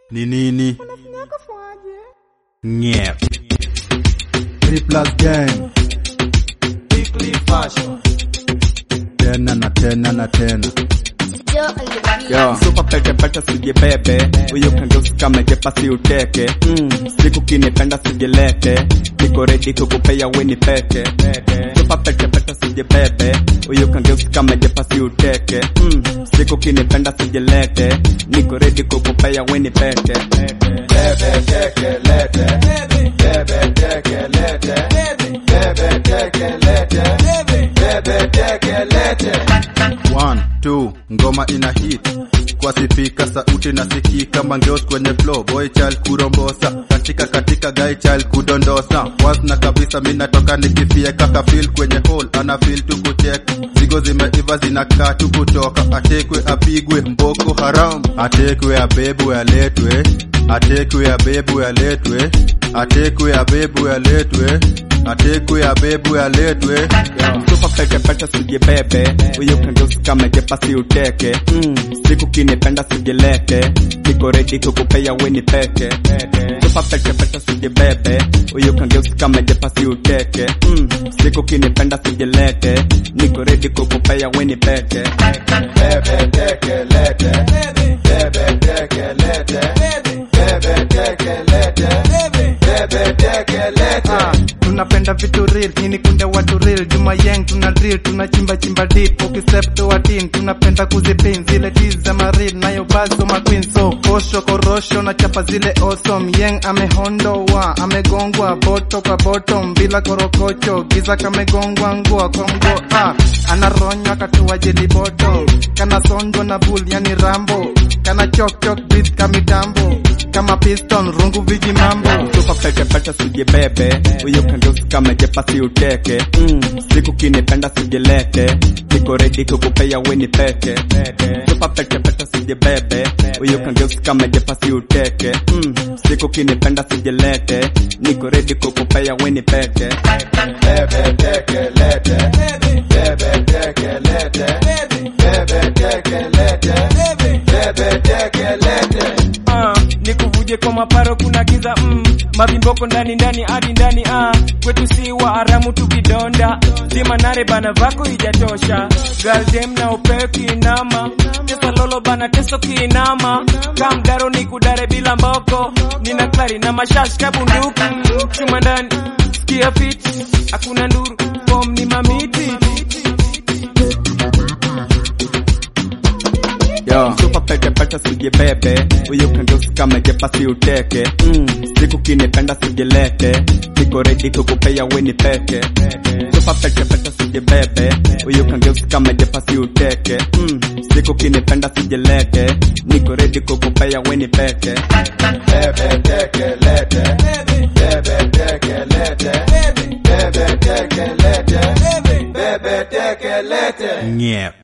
ni nini nyep Three plus gang tena na tena na tena Yo, super pete pete sije bebe Uyo kangeusi kama jepasi uteke mm. Siku kinipenda sijelete Niko ready kukupea weni pete Super pete pete sije bebe Uyo kangeusi kama jepasi uteke mm. Siku kinipenda sijelete Niko ready kukupea weni pete Bebe teke lete Bebe teke lete Bebe teke lete Bebe teke lete One, two, ngoma ina hit kwa sipika sauti na siki kama ngeos kwenye flow boy child kurombosa katika katika guy child kudondosa wasna kabisa mi natoka nikifie kaka feel kwenye hole ana feel tu kucheck zigo zimeiva zinakaa tu kutoka atekwe apigwe mboko haram atekwe abebwe aletwe atekwe abebwe aletwe atekwe abebwe aletwe atekwe abebwe aletwe Super peke peke sije bebe Uyo kangeusi kama jepasi uteke mm. Siku kinipenda sijelete Niko ready kukupea weni peke Super peke peke sije bebe Uyo kangeusi kama jepasi uteke mm. Siku kinipenda sijelete Niko ready kukupea weni peke Bebe teke lete Bebe teke lete Bebe teke lete Bebe teke lete Ah, tunapenda vitu real nini kunde watu real juma yang tuna drill tunachimba chimba deep ukistep to a team tunapenda kuzipin zile tiz za maril nayo bazo ma queen so kosho korosho na chapa zile awesome yang amehondoa amegongwa boto kwa bottom bila korokocho giza kamegongwa ngua kwa mgo ah, anaronywa katua jeli bottom kana sondo na bull yani rambo kana chok chok beat kamitambo kama piston rungu viji mambo Super peke peke sije bebe Uyo kangeusi kama jepasi uteke mm. Siku kinipenda sijelete Niko ready kukupea weni peke Super peke peke sije bebe Uyo kangeusi kama jepasi uteke mm. Siku kinipenda sijelete Niko ready kukupea weni peke Bebe teke lete Bebe teke lete Bebe teke lete Bebe teke lete Ah, nikuvuje kwa maparo kuna giza mm. mavimboko ndani ndani hadi ndani ah. kwetu si wa haramu tukidonda zima nare bana vako ijatosha galdem na upeo kiinama tesa lolo bana teso kiinama kamdaro ni kudare bila mboko nina klari na mashash kabunduku chuma ndani skia fit hakuna nduru fom ni mamiti Yo. Super peke peke sije bebe Uyo kangeusi kama jepasi uteke mm. Siku kinipenda sijelete Niko ready kukupea weni peke Super peke peke sije bebe Uyo kangeusi kama jepasi uteke mm. Siku kinipenda sijelete Niko ready kukupea weni peke Bebe teke lete Bebe teke lete Bebe teke lete Bebe teke lete nyep